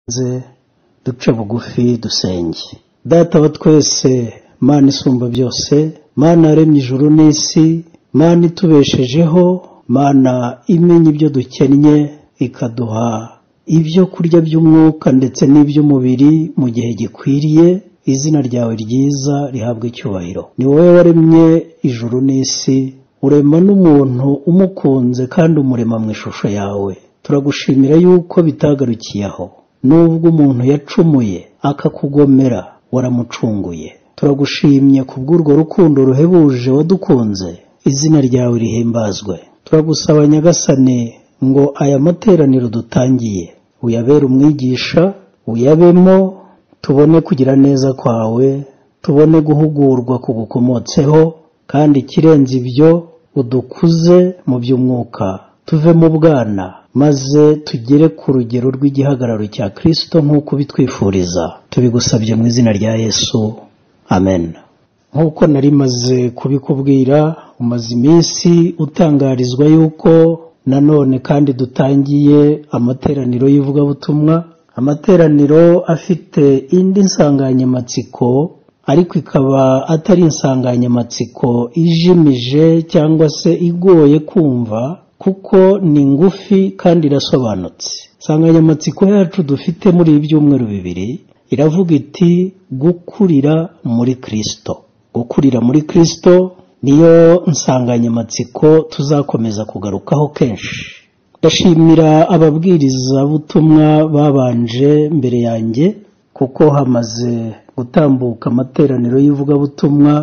ze duce bugufi dusenge data wa twese mana isumba byose mana yaremye ijuru n'isi mana itubeshejeho mana imenya ibyo dukennye ikaduha ibyo kurya by'umwuka ndetse n'iby'umubiri mu gihe gikwiriye izina ryawe ryiza rihabwa icyubahiro ni wowe waremye ijuru n'isi urema n'umuntu umukunze kandi umurema mu ishusho yawe turagushimira yuko bitagarukiye aho nubwo umuntu yacumuye akakugomera waramucunguye turagushimye kubw'urwo rukundo ruhebuje wadukunze izina ryawe rihimbazwe turagusaba nyagasane ngo aya materaniro dutangiye uyabere umwigisha uyabemo tubone kugira neza kwawe tubone guhugurwa kugukomotseho kandi ikirenze ibyo udukuze mu by'umwuka tuve mu bwana maze tugere ku rugero rw'igihagararo cya kirisito nk'uko ubitwifuriza tubigusabye mu izina rya yesu amen nk'uko nari maze kubikubwira umaze iminsi utangarizwa yuko nanone kandi dutangiye amateraniro y'ivugabutumwa amateraniro afite indi nsanganyamatsiko ariko ikaba atari insanganyamatsiko ijimije cyangwa se igoye kumva kuko ni ngufi kandi irasobanutse insanganyamatsiko yacu dufite muri ibi byumweru bibiri iravuga iti gukurira muri kirisito gukurira muri kirisito niyo nsanganyamatsiko tuzakomeza kugarukaho kenshi ndashimira ababwirizabutumwa babanje mbere yanjye kuko hamaze gutambuka amateraniro y'ivugabutumwa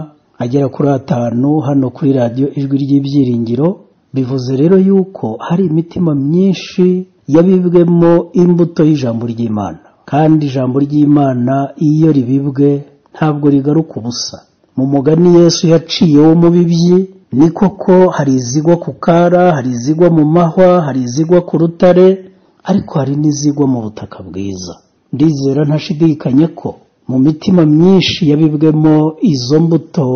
agera kuri atanu hano kuri radiyo ijwi ry'ibyiringiro bivuze rero yuko hari imitima myinshi yabibwemo imbuto y'ijambo ry'imana kandi ijambo ry'imana iyo ribibwe ntabwo rigaruka ubusa mu mugani yesu yaciye wo mu bibyi ni koko hari izigwa ku kara hari izigwa mu mahwa hari izigwa ku rutare ariko hari n'izigwa mu butaka bwiza ndizera ntashidikanye ko mu mitima myinshi yabibwemo izo mbuto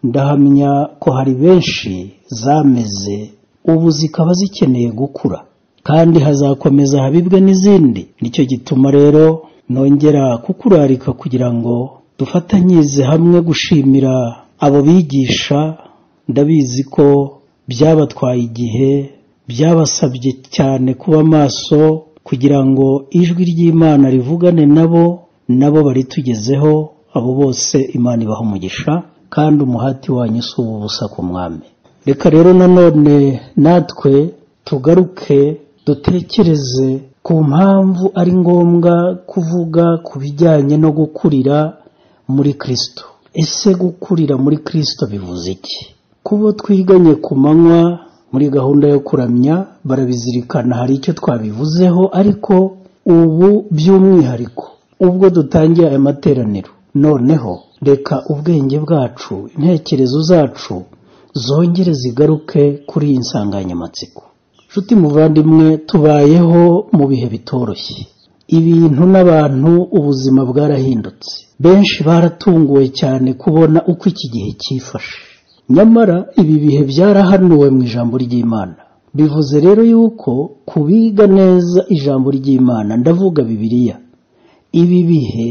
ndahamya ko hari benshi zameze ubu zikaba zikeneye gukura kandi hazakomeza habibwe n'izindi nicyo gituma rero nongera kukurarika kugira ngo dufatanyirize hamwe gushimira abo bigisha ndabizi ko byabatwaye igihe byabasabye cyane kuba maso kugira ngo ijwi ry'imana rivugane nabo nabo baritugezeho abo bose imana ibaha umugisha kandi umuhati wanyu si ubusa ku mwami reka rero nanone natwe tugaruke dutekereze ku mpamvu ari ngombwa kuvuga ku bijyanye no gukurira muri kirisito ese gukurira muri kirisito bivuze iki kuba twiganye ku manywa muri gahunda yo kuramya barabizirikana hari icyo twabivuzeho ariko ubu by'umwihariko ubwo dutangiye aya materaniro noneho reka ubwenge bwacu intekerezo zacu zongere zigaruke kuri iyi nsanganyamatsiko inshuti muvandimwe tubayeho mu bihe bitoroshye ibintu n'abantu ubuzima bwarahindutse benshi baratunguwe cyane kubona uko iki gihe cyifashe nyamara ibi bihe byarahanuwe mu ijambo ry'imana bivuze rero yuko kubiga neza ijambo ry'imana ndavuga bibiliya ibi bihe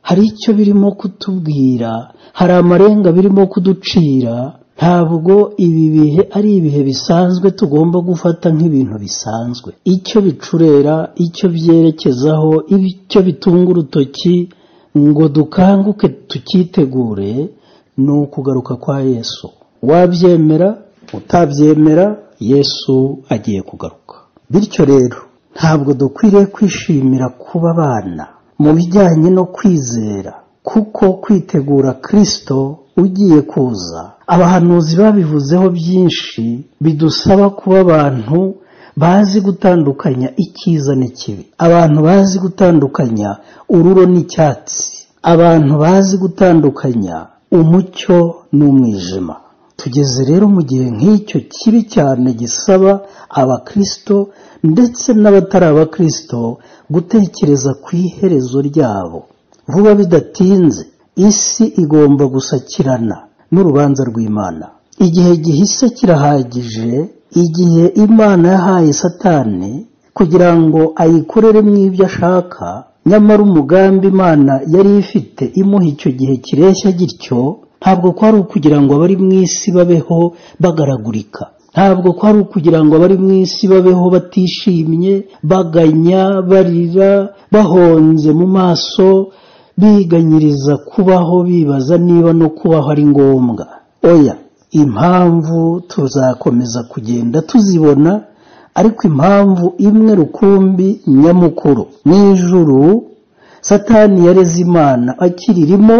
hari icyo birimo kutubwira hari amarenga birimo kuducira ntabwo ibi bihe ari ibihe bisanzwe tugomba gufata nk'ibintu bisanzwe icyo bicurera icyo byerekezaho icyo bitunga urutoki ngo dukanguke tucyitegure ni ukugaruka kwa yesu wabyemera utabyemera yesu agiye kugaruka bityo rero ntabwo dukwiriye kwishimira kuba abana mu bijyanye no kwizera kuko kwitegura kirisito ugiye kuza abahanuzi babivuzeho byinshi bidusaba kuba abantu bazi gutandukanya icyiza n'ikibi abantu bazi gutandukanya ururo n'icyatsi abantu bazi gutandukanya umucyo n'umwijima tugeze rero mu gihe nk'icyo kibi cyane gisaba abakirisito ndetse n'abatari abakirisito gutekereza ku iherezo ryabo vuba bidatinze isi igomba gusakirana n'urubanza rw'imana igihe gihise kirahagije igihe imana yahaye satani kugira ngo ayikoreremo ibyo ashaka nyamara umugambi imana yari ifite imuha icyo gihe kireshya gityo ntabwo kwari ukugira ngo abari mu isi babeho bagaragurika ntabwo kwari ukugira ngo abari mu isi babeho batishimye baganya barira bahonze mu maso biganyiriza kubaho bibaza niba no kubaho ari ngombwa oya impamvu tuzakomeza kugenda tuzibona ariko impamvu imwe rukumbi nyamukuru mu ijuru satani yareze imana akiririmo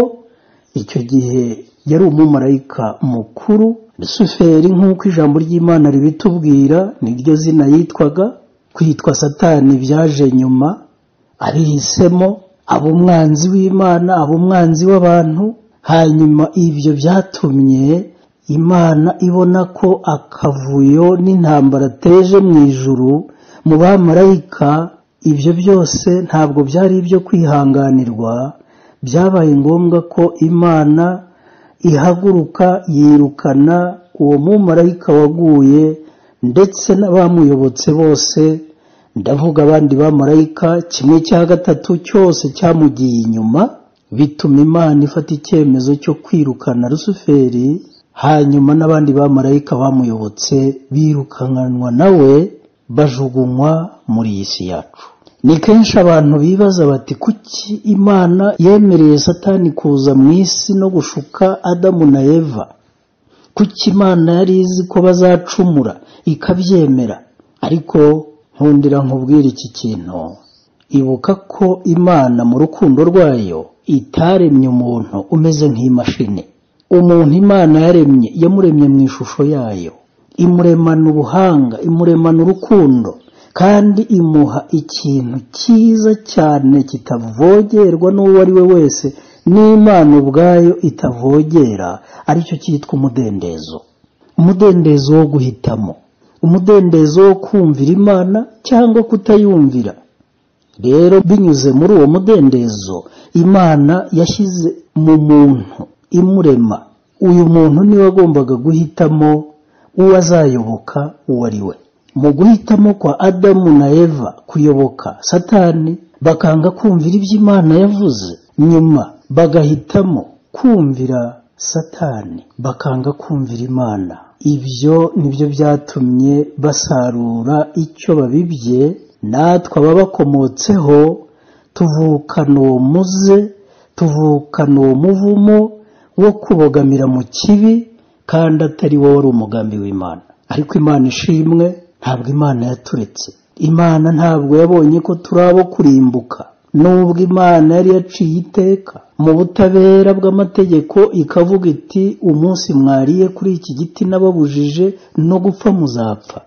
icyo gihe yari umumarayika mukuru rusuferi nk'uko ijambo ry'imana ribitubwira niryo zina yitwaga kwitwa satani byaje nyuma abihisemo aba umwanzi w'imana aba umwanzi w'abantu hanyuma ibyo byatumye imana ibona ko akavuyo n'intambara ateje mu ijuru mu bamarayika ibyo byose ntabwo byari ibyo kwihanganirwa byabaye ngombwa ko imana ihaguruka yirukana uwo mumarayika waguye ndetse n'abamuyobotse bose ndavuga abandi bamarayika kimwe cya gatatu cyose cyamugiye inyuma bituma imana ifata icyemezo cyo kwirukana rusuferi hanyuma n'abandi bamarayika bamuyobotse birukankanwa nawe bajugunywa muri iyi si yacu ni kenshi abantu bibaza bati kuki imana yemereye satani kuza mu isi no gushuka adamu na eva kuki imana yari izi ko bazacumura ikabyemera ariko nkundira nkubwira iki kintu ibuka ko imana mu rukundo rwayo itaremye umuntu umeze nk'imashini umuntu imana yaremye yamuremye mu ishusho yayo imuremana ubuhanga imuremana urukundo kandi imuha ikintu cyiza cyane kitavogerwa n'uwo ari we wese n'imana ubwayo itavogera aricyo cyitwa umudendezo umudendezo wo guhitamo umudendezo wo kumvira imana cyangwa kutayumvira rero binyuze muri uwo mudendezo imana yashyize mu muntu imurema uyu muntu niwe agombaga guhitamo uwo azayoboka uwo ari we mu guhitamo kwa adamu na eva kuyoboka satani bakanga kumvira ibyo imana yavuze nyuma bagahitamo kumvira satani bakanga kumvira imana ibyo nibyo byatumye basarura icyo babibye natwe ababakomotseho tuvukana uwo muze tuvukana uwo muvumo wo kubogamira mu kibi kandi atari wowe wari umugambi w'imana ariko imana ishimwe ntabwo imana yaturetse imana ntabwo yabonye ko turi abo kurimbuka nubwo imana yari yaciye iteka mu butabera bw'amategeko ikavuga iti umunsi mwariye kuri iki giti n'ababujije no gupfa muzapfa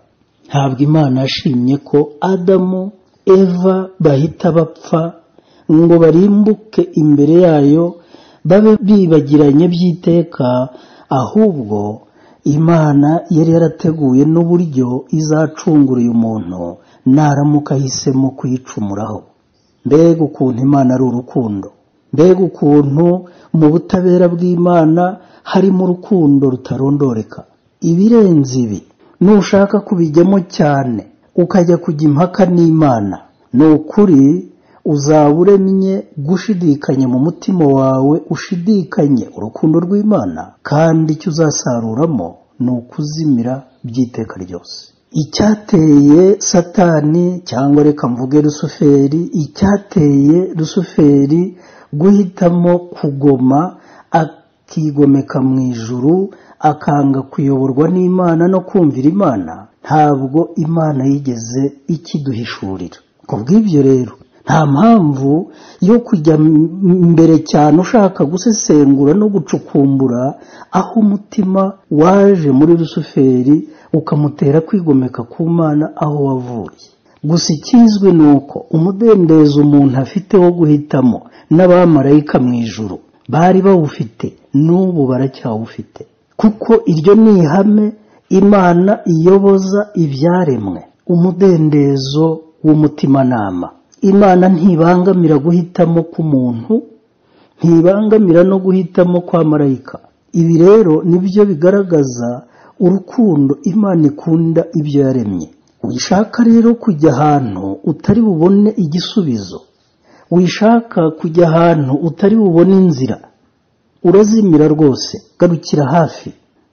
ntabwo imana yashimye ko adamu eva bahita bapfa ngo barimbuke imbere yayo babe bibagiranye by'iteka ahubwo imana yari yarateguye n'uburyo izacunguriye umuntu naramuka ahisemo kuyicumuraho mbega ukuntu imana ari urukundo mbega ukuntu mu butabera bw'imana harimo urukundo rutarondoreka ibirenze ibi nushaka kubijyamo cyane ukajya kujya impaka n'imana ni ukuri uzaba uremye gushidikanya mu mutima wawe ushidikanye urukundo rw'imana kandi icyo uzasaruramo ni ukuzimira by'iteka ryose icyateye satani cyangwa reka mvuge rusuferi icyateye rusuferi guhitamo kugoma akigomeka mu ijuru akanga kuyoborwa n'imana no kumvira imana ntabwo imana yigeze ikiduhishurira ku bw'ibyo rero nta mpamvu yo kujya mbere cyane ushaka gusesengura no gucukumbura aho umutima waje muri rusuferi ukamutera kwigomeka ku mana aho wavuye gusa ikizwi ni uko umudendezo umuntu afite wo guhitamo n'abamarayika mu ijuru bari bawufite n'ubu baracyawufite kuko iryo ni ihame imana iyoboza ibyaremwe umudendezo w'umutimanama imana ntibangamira guhitamo k'umuntu ntibangamira no guhitamo kwa marayika ibi rero nibyo bigaragaza urukundo imana ikunda ibyo yaremye wishaka rero kujya ahantu utari bubone igisubizo wishaka kujya ahantu utari bubone inzira urazimira rwose garukira hafi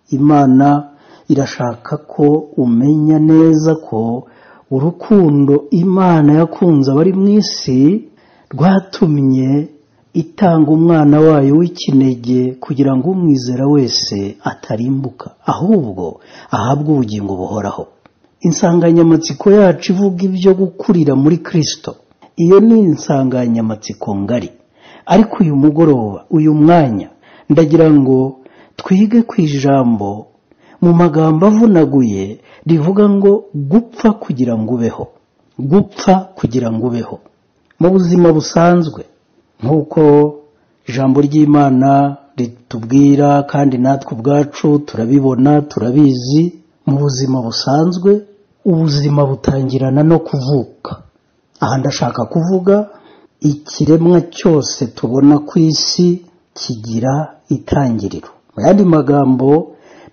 imana irashaka ko umenya neza ko urukundo imana yakunze abari mu isi rwatumye itanga umwana wayo w'ikinege kugira ngo umwizera wese atarimbuka ahubwo ahabwe ubugingo buhoraho insanganyamatsiko yacu ivuga ibyo gukurira muri kirisito iyo ni insanganyamatsiko ngari ariko uyu mugoroba uyu mwanya ndagira ngo twige ku ijambo mu magambo avunaguye rivuga ngo gupfa kugira ngo ubeho gupfa kugira ngo ubeho mu buzima busanzwe nk'uko ijambo ry'imana ritubwira kandi natwe ubwacu turabibona turabizi mu buzima busanzwe ubuzima butangirana no kuvuka aha ndashaka kuvuga ikiremwa cyose tubona ku isi kigira itangiriro mu yandi magambo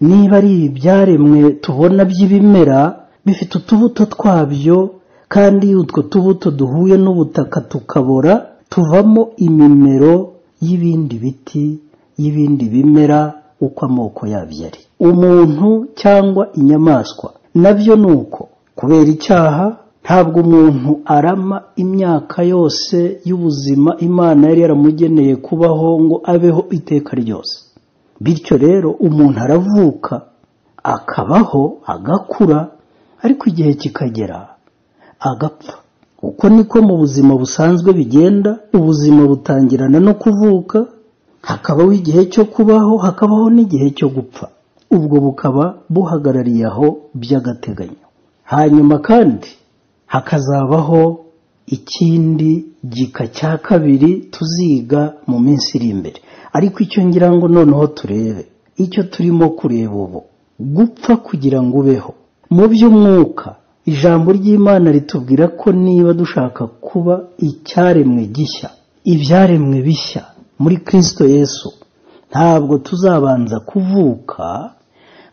niba ari ibyaremwe tubona by'ibimera bifite utubuto twabyo kandi iyo utwo tubuto duhuye n'ubutaka tukabora tuvamo imimero y'ibindi biti y'ibindi bimera uko amoko yabyo ari umuntu cyangwa inyamaswa nabyo ni uko kubera icyaha ntabwo umuntu arama imyaka yose y'ubuzima imana yari yaramugeneye kubaho ngo abeho iteka ryose bityo rero umuntu aravuka akabaho agakura ariko igihe kikagera agapfa uko niko mu buzima busanzwe bigenda ubuzima butangirana no kuvuka hakabaho igihe cyo kubaho hakabaho n'igihe cyo gupfa ubwo bukaba buhagarariye aho by'agateganyo hanyuma kandi hakazabaho ikindi gika cya kabiri tuziga mu minsi iri imbere ariko icyo ngira ngo noneho turebe icyo turimo kureba ubu gupfa kugira ngo ubeho mu by'umwuka ijambo ry'imana ritubwira ko niba dushaka kuba icyaremwe gishya ibyaremwe bishya muri kirisito yesu ntabwo tuzabanza kuvuka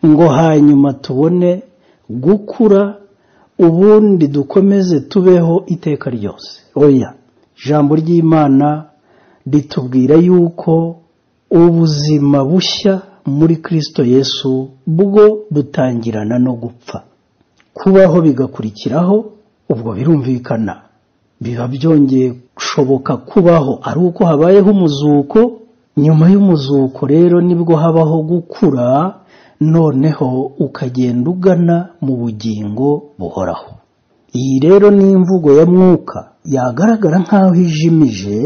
ngo hanyuma tubone gukura ubundi dukomeze tubeho iteka ryose oya ijambo ry'imana ritubwira yuko ubuzima bushya muri kirisito yesu bwo butangirana no gupfa kubaho bigakurikiraho ubwo birumvikana biba byongeye gushoboka kubaho ari uko habayeho umuzuko nyuma y'umuzuko rero nibwo habaho gukura noneho ukagenda ugana mu bugingo buhoraho iyi rero ni imvugo ya mwuka yagaragara nk'aho ijimije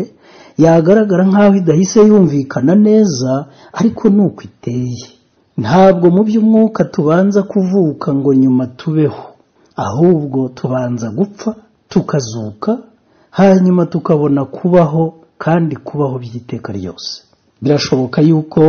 yagaragara nk'aho idahise yumvikana neza ariko ni uko iteye ntabwo mu by'umwuka tubanza kuvuka ngo nyuma tubeho ahubwo tubanza gupfa tukazuka hanyuma tukabona kubaho kandi kubaho by'iteka ryose birashoboka yuko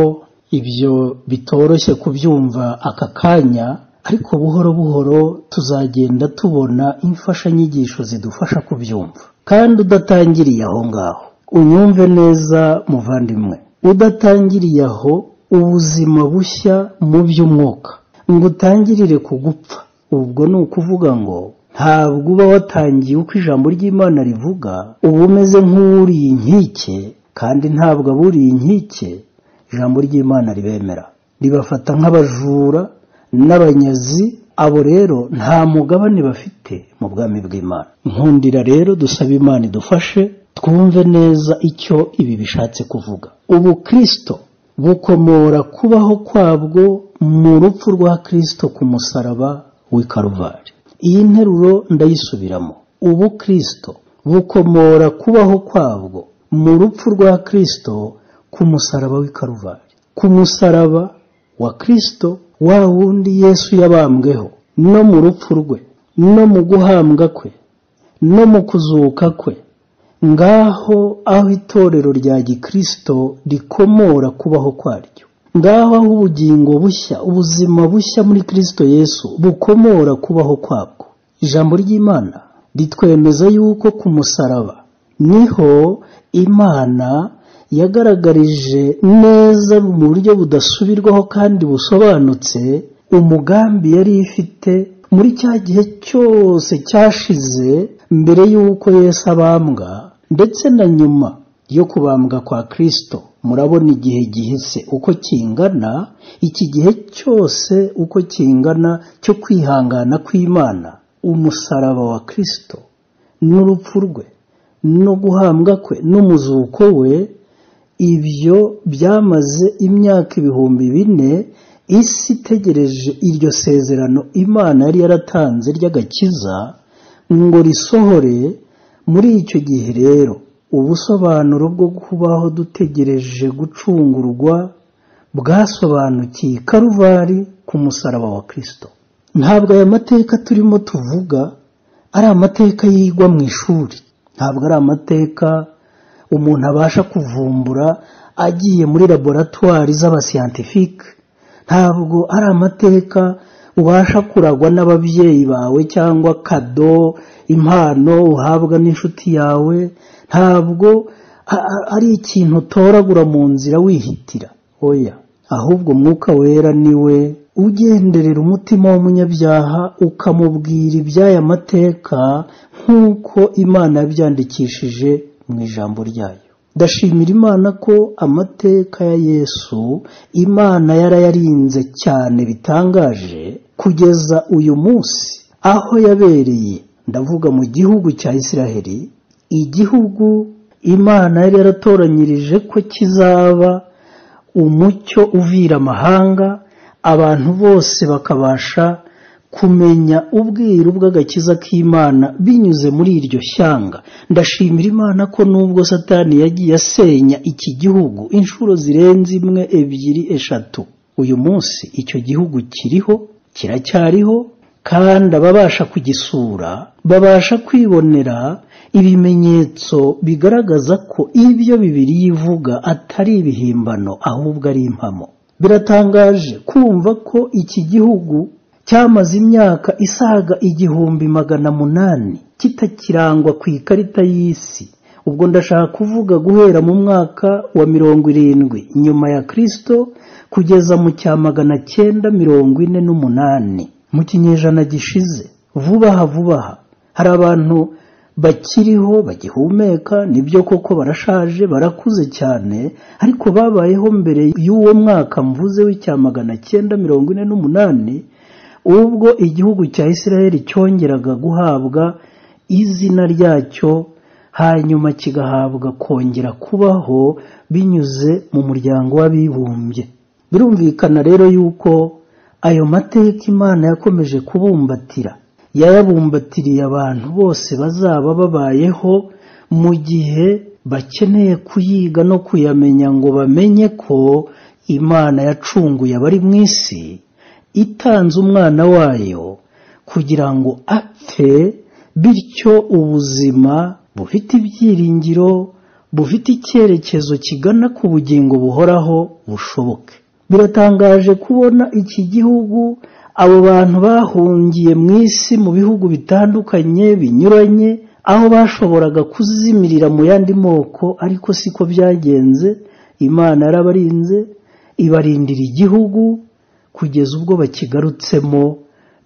ibyo bitoroshye kubyumva aka kanya ariko buhoro buhoro tuzagenda tubona imfashanyigisho zidufasha kubyumva kandi udatangiriye aho ngaho unyumve neza muvandimwe udatangiriye aho ubuzima bushya mu by'umwuka ngo utangirire ku gupfa ubwo ni ukuvuga ngo ntabwo uba watangiye uko ijambo ry'imana rivuga uba umeze nk'uriye inkike kandi ntabwo aburiye inkike ijambo ry'imana ribemera ribafata nk'abajura n'abanyazi abo rero nta mugabane bafite mu bwami bw'imana nkundira rero dusaba imana idufashe twumve neza icyo ibi bishatse kuvuga ubu kirisito bukomora kubaho kwabwo mu rupfu rwa kirisito ku musaraba w'i karuvari iyi nteruro ndayisubiramo ubu kirisito bukomora kubaho kwabwo mu rupfu rwa kirisito ku musaraba w'i karuvari ku musaraba wa kirisito wa wundi yesu yabambweho no mu rupfu rwe no mu guhambwa kwe no mu kuzuka kwe ngaho aho itorero rya gikirisito rikomora kubaho kwaryo ngaho aho ubugingo bushya ubuzima bushya muri kirisito yesu bukomora kubaho kwabwo ijambo ry'imana ritwemeza yuko ku musaraba niho imana yagaragarije neza mu buryo budasubirwaho kandi busobanutse umugambi yari ifite muri cya gihe cyose cyashize mbere y'uko Yesu abambwa ndetse na nyuma yo kubambwa kwa kirisito murabona igihe gihise uko kingana iki gihe cyose uko kingana cyo kwihangana kw'imana umusaraba wa kirisito n'urupfu rwe no guhambwa kwe n'umuzuko we ibyo byamaze imyaka ibihumbi bine isi itegereje iryo sezerano imana yari yaratanze ry'agakiza ngo risohore muri icyo gihe rero ubusobanuro bwo kubaho dutegereje gucungurwa bwasobanukiye karuvari ku musaraba wa kirisito ntabwo aya mateka turimo tuvuga ari amateka yigwa mu ishuri ntabwo ari amateka umuntu abasha kuvumbura agiye muri laboratwari z'abasiyantifike ntabwo ari amateka ubasha kuragwa n'ababyeyi bawe cyangwa kado impano uhabwa n'inshuti yawe ntabwo ari ikintu utoragura mu nzira wihitira oya ahubwo umwuka wera niwe ugenderera umutima w'umunyabyaha ukamubwira iby'aya mateka nk'uko imana yabyandikishije mu ijambo ryayo ndashimira imana ko amateka ya yesu imana yarayarinze cyane bitangaje kugeza uyu munsi aho yabereye ndavuga mu gihugu cya israheli igihugu imana yari yaratoranyirije ko kizaba umucyo uvira amahanga abantu bose bakabasha kumenya ubwiru bw'agakiza k'imana binyuze muri iryo shyanga ndashimira imana ko nubwo satani yagiye asenya iki gihugu inshuro zirenze imwe ebyiri eshatu uyu munsi icyo gihugu kiriho kiracyariho kandi ababasha kugisura babasha kwibonera ibimenyetso bigaragaza ko ibyo bibiri yivuga atari ibihimbano ahubwo ari impamo biratangaje kumva ko iki gihugu cyamaze imyaka isaga igihumbi magana munani kitakirangwa ku ikarita y'isi ubwo ndashaka kuvuga guhera mu mwaka wa mirongo irindwi nyuma ya kirisito kugeza mu cya magana cyenda mirongo ine n'umunani mu kinyejana gishize vubaha vubaha hari abantu bakiriho bagihumeka nibyo koko barashaje barakuze cyane ariko babayeho mbere y'uwo mwaka mvuze w'icya magana cyenda mirongo ine n'umunani ubwo igihugu cya israel cyongeraga guhabwa izina ryacyo hanyuma kigahabwa kongera kubaho binyuze mu muryango w'abibumbye birumvikana rero yuko ayo mateka imana yakomeje kubumbatira yayabumbatiriye abantu bose bazaba babayeho mu gihe bakeneye kuyiga no kuyamenya ngo bamenye ko imana yacunguye abari mu isi itanze umwana wayo kugira ngo apfe bityo ubuzima bufite ibyiringiro bufite icyerekezo kigana ku bugingo buhoraho bushoboke biratangaje kubona iki gihugu abo bantu bahungiye mu isi mu bihugu bitandukanye binyuranye aho bashoboraga kuzimirira mu yandi moko ariko siko byagenze imana yarabarinze ibarindira igihugu kugeza ubwo bakigarutsemo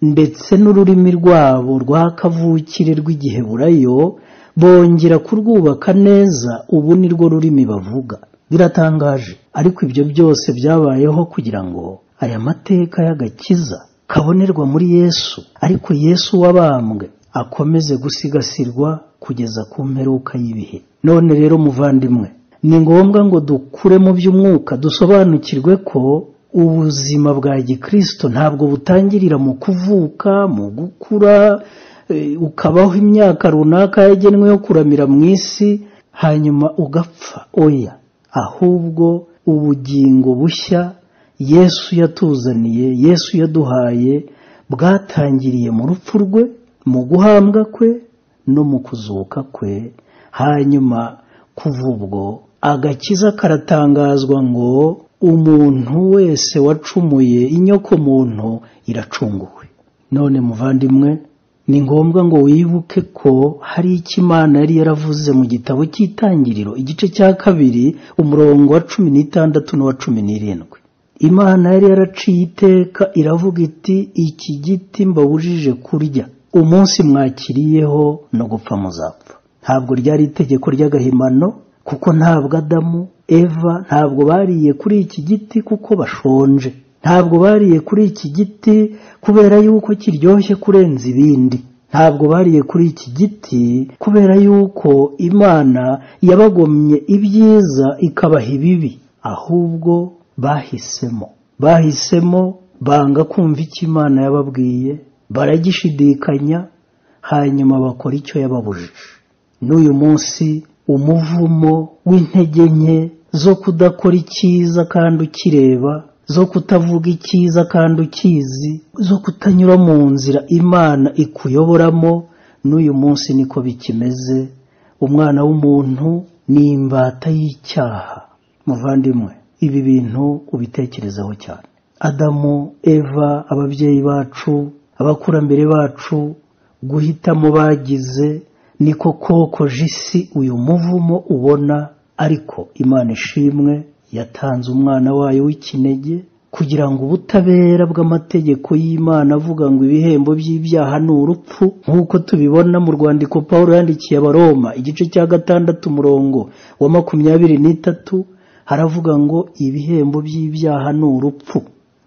ndetse n'ururimi rwabo rwa kavukire rw'igiheburayo bongera kurwubaka neza ubu ni rwo rurimi bavuga biratangaje ariko ibyo byose byabayeho kugira ngo aya mateka y'agakiza kabonerwa muri yesu ariko yesu wabambwe akomeze gusigasirwa kugeza ku mperuka y'ibihe none rero muvandimwe ni ngombwa ngo dukure mu by'umwuka dusobanukirwe ko ubuzima bwa gikirisito ntabwo butangirira mu kuvuka mu gukura ukabaho imyaka runaka yagenwe yo kuramira mu isi hanyuma ugapfa oya ahubwo ubugingo bushya yesu yatuzaniye yesu yaduhaye bwatangiriye mu rupfu rwe mu guhambwa kwe no mu kuzuka kwe hanyuma kuva ubwo agakiza karatangazwa ngo umuntu wese wacumuye inyokomuntu iracunguwe none muvandimwe ni ngombwa ngo wibuke ko hari icyo imana yari yaravuze mu gitabo cy'itangiriro igice cya kabiri umurongo wa cumi n'itandatu n'uwa cumi n'irindwi imana yari yaraciye iteka iravuga iti iki giti mbabujije kurya umunsi mwakiriyeho no gupfa muzapfa ntabwo ryari itegeko ry'agahimano kuko ntabwo adamu eva ntabwo bariye kuri iki giti kuko bashonje ntabwo bariye kuri iki giti kubera yuko kiryoshye kurenza ibindi ntabwo bariye kuri iki giti kubera yuko imana yabagomye ibyiza ikabaha ibibi ahubwo bahisemo bahisemo banga kumva icyo imana yababwiye baragishidikanya hanyuma bakora icyo yababujije n'uyu munsi umuvumo w'intege nke zo kudakora icyiza kandi ukireba zo kutavuga icyiza kandi ukizi zo kutanyura mu nzira imana ikuyoboramo n'uyu munsi niko bikimeze umwana w'umuntu ni imbata y'icyaha muvandimwe ibi bintu ubitekerezaho cyane adamu eva ababyeyi bacu abakurambere bacu guhitamo bagize niko kokoje isi uyu muvumo ubona ariko imana ishimwe yatanze umwana wayo w'ikinege kugira ngo ubutabera bw'amategeko y'imana avuga ngo ibihembo by'ibyaha ni urupfu nk'uko tubibona mu rwandiko paul yandikiye abaroma igice cya gatandatu umurongo wa makumyabiri n'itatu haravuga ngo ibihembo by'ibyaha ni urupfu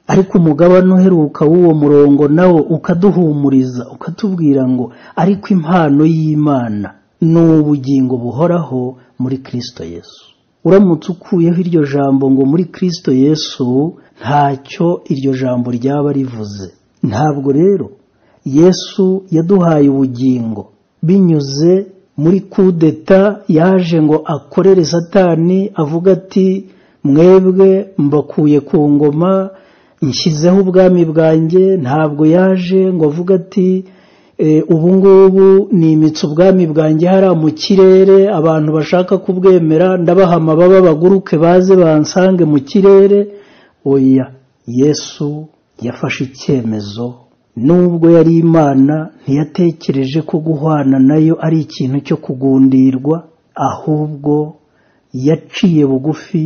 ariko umugabane uheruka w'uwo murongo nawo ukaduhumuriza ukatubwira ngo ariko impano y'imana ni ubugingo buhoraho muri kirisito yesu uramutse ukuyeho iryo jambo ngo muri kirisito yesu ntacyo iryo jambo ryaba rivuze ntabwo rero yesu yaduhaye ubugingo binyuze muri kudeta yaje ngo akorere satani avuga ati mwebwe mbakuye ku ngoma nshyizeho ubwami bwanjye ntabwo yaje ngo avuge ati ubungubu nimitse ubwami bwanjye hariya mu kirere abantu bashaka kubwemera ndabaha amababa baguruke baze bansange mu kirere oya yesu yafashe icyemezo nubwo yari imana ntiyatekereje ko guhwana nayo ari ikintu cyo kugundirwa ahubwo yaciye bugufi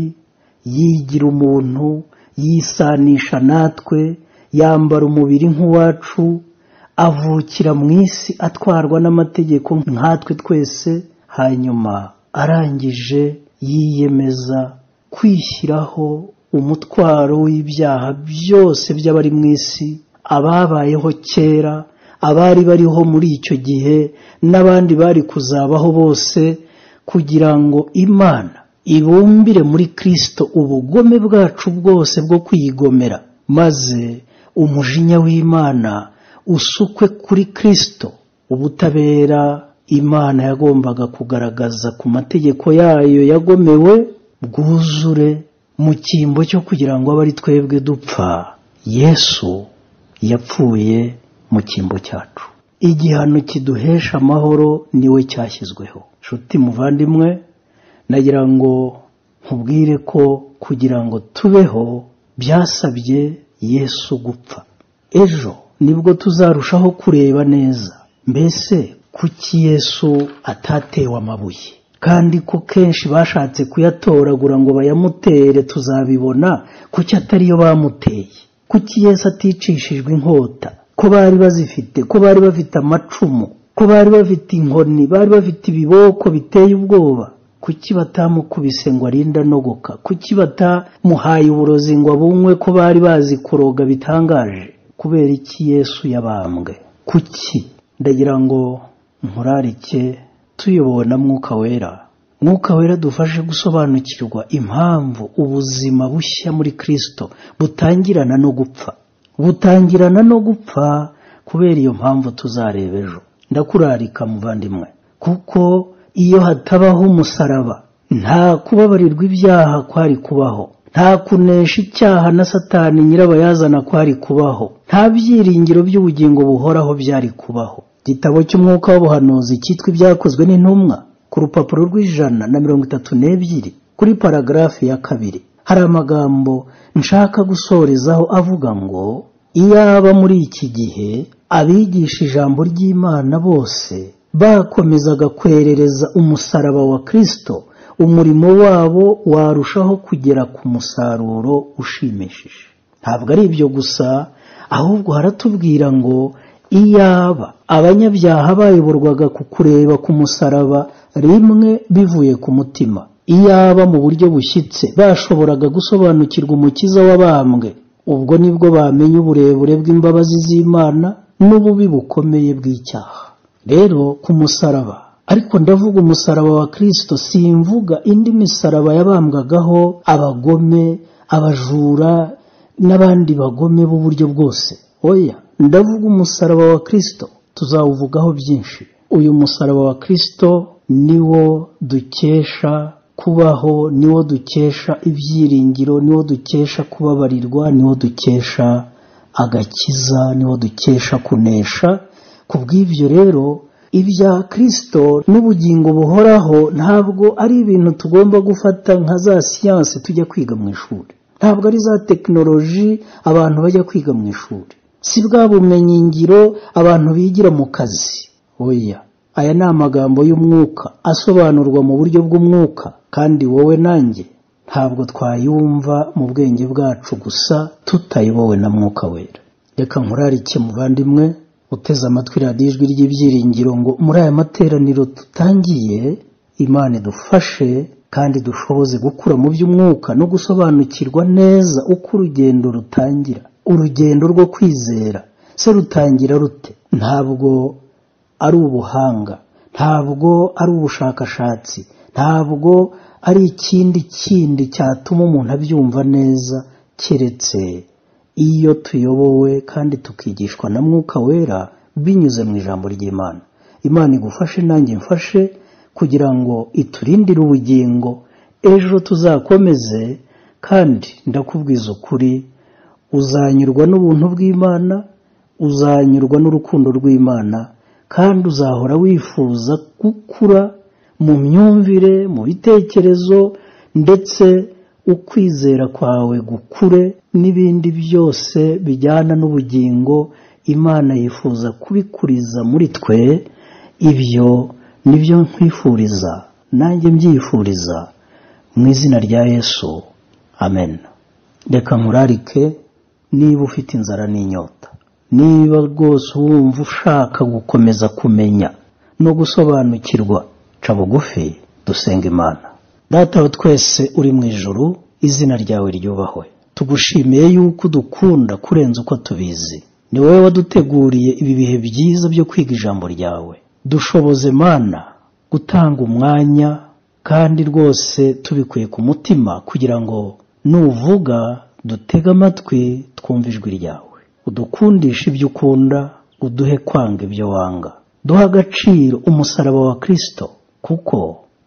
yigira umuntu yisanisha natwe yambara umubiri nk'uwacu avukira mu isi atwarwa n'amategeko nkatwe twese hanyuma arangije yiyemeza kwishyiraho umutwaro w'ibyaha byose by'abari mu isi ababayeho kera abari bariho muri icyo gihe n'abandi bari kuzabaho bose kugira ngo imana ibumbire muri kirisito ubugome bwacu bwose bwo kwiyigomera maze umujinya w'imana usukwe kuri kirisito ubutabera imana yagombaga kugaragaza ku mategeko yayo yagomewe bwuzure mu cyimbo cyo kugira ngo abe ari twebwe dupfa yesu yapfuye mu cyimbo cyacu igihano kiduhesha amahoro niwe cyashyizweho nshuti muvandimwe nagira ngo nkubwire ko kugira ngo tubeho byasabye yesu gupfa ejo nibwo tuzarushaho kureba neza mbese kuki yesu atatewe amabuye kandi ko kenshi bashatse kuyatoragura ngo bayamutere tuzabibona kuki atariyo bamuteye kuki yesu aticishijwe inkota ko bari bazifite ko bari bafite amacumu ko bari bafite inkoni bari bafite ibiboko biteye ubwoba kuki batamukubise ngo arinde anogoka kuki batamuhaye uburozi ngo abunywe ko bari bazi kuroga bitangaje kubera iki yesu yabambwe kuki ndagira ngo nkurarike tuyobowe na mwuka wera mwuka wera dufashe gusobanukirwa impamvu ubuzima bushya muri kirisito butangirana no gupfa butangirana no gupfa kubera iyo mpamvu tuzareba ejo ndakurarika muvandimwe kuko iyo hatabaho umusaraba nta kubabarirwa ibyaha kwari kubaho nta kunesha icyaha na satani nyirabayazana kwari kubaho nta byiringiro by'ubugingo buhoraho byari kubaho igitabo cy'umwuka w'ubuhanuzi cyitwa ibyakozwe n'intumwa ku rupapuro rw'ijana na mirongo itatu n'ebyiri kuri paragarafu ya kabiri hari amagambo nshaka gusorezaho avuga ngo iyaba muri iki gihe abigisha ijambo ry'imana bose bakomezaga kwerereza umusaraba wa kirisito umurimo wabo warushaho kugera ku musaruro ushimishije ntabwo ari ibyo gusa ahubwo haratubwira ngo iyaba abanyabyaha bayoborwaga ku kureba ku musaraba rimwe bivuye ku mutima iyaba mu buryo bushyitse bashoboraga gusobanukirwa umukiza w'abambwe ubwo nibwo bamenya uburebure bw'imbabazi z'imana n'ububi bukomeye bw'icyaha rero ku musaraba ariko ndavuga umusaraba wa kirisito simvuga indi misaraba yabambwagaho abagome abajura n'abandi bagome b'uburyo bwose oya ndavuga umusaraba wa kirisito tuzawuvugaho byinshi uyu musaraba wa kirisito niwo dukesha kubaho niwo dukesha ibyiringiro niwo dukesha kubabarirwa niwo dukesha agakiza niwo dukesha kunesha ku bw'ibyo rero ibya kirisito n'ubugingo buhoraho ntabwo ari ibintu tugomba gufata nka za siyansi tujya kwiga mu ishuri ntabwo ari za tekinoloji abantu bajya kwiga mu ishuri si bwa bumenyingiro abantu bigira mu kazi oya aya ni amagambo y'umwuka asobanurwa mu buryo bw'umwuka kandi wowe nanjye ntabwo twayumva mu bwenge bwacu gusa tutayobowe na mwuka wera reka nkurarike muvandimwe uteze amatwi radiyo ijwi ry'ibyiringiro ngo muri aya materaniro tutangiye imana idufashe kandi dushoboze gukura mu by'umwuka no gusobanukirwa neza uko urugendo rutangira urugendo rwo kwizera se rutangira rute ntabwo ari ubuhanga ntabwo ari ubushakashatsi ntabwo ari ikindi kindi cyatuma umuntu abyumva neza keretse iyo tuyobowe kandi tukigishwa na mwuka wera binyuze mu ijambo ry'imana imana igufashe nanjye mfashe kugira ngo iturindire ubugingo ejo tuzakomeze kandi ndakubwiza ukuri uzanyurwa n'ubuntu bw'imana uzanyurwa n'urukundo rw'imana kandi uzahora wifuza gukura mu myumvire mu bitekerezo ndetse ukwizera kwawe gukure n'ibindi byose bijyana n'ubugingo imana yifuza kubikuriza muri twe ibyo nibyo nkwifuriza nanjye mbyifuriza mu izina rya yesu amen reka nkurarike niba ufite inzara n'inyota niba rwose wumva ushaka gukomeza kumenya no gusobanukirwa ca bugufi dusenga imana data wa twese uri mu ijoro izina ryawe ryubahwe tugushimiye yuko udukunda kurenza uko tubizi ni wowe waduteguriye ibi bihe byiza byo kwiga ijambo ryawe dushoboze mana gutanga umwanya kandi rwose tubikuye ku mutima kugira ngo nuvuga dutege amatwi twumve ijwi ryawe udukundishe ibyo ukunda uduhe kwanga ibyo wanga duha agaciro umusaraba wa kirisito kuko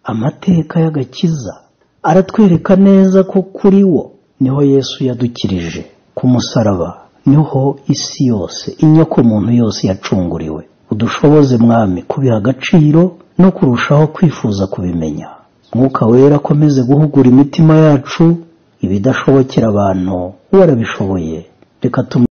amateka y'agakiza aratwereka neza ko kuri wo niho yesu yadukirije ku musaraba niho isi yose inyokomuntu yose yacunguriwe udushoboze mwami kubiha agaciro no kurushaho kwifuza kubimenya mwuka wera akomeze guhugura imitima yacu ibidashobokera abantu warabishoboye reka tumwe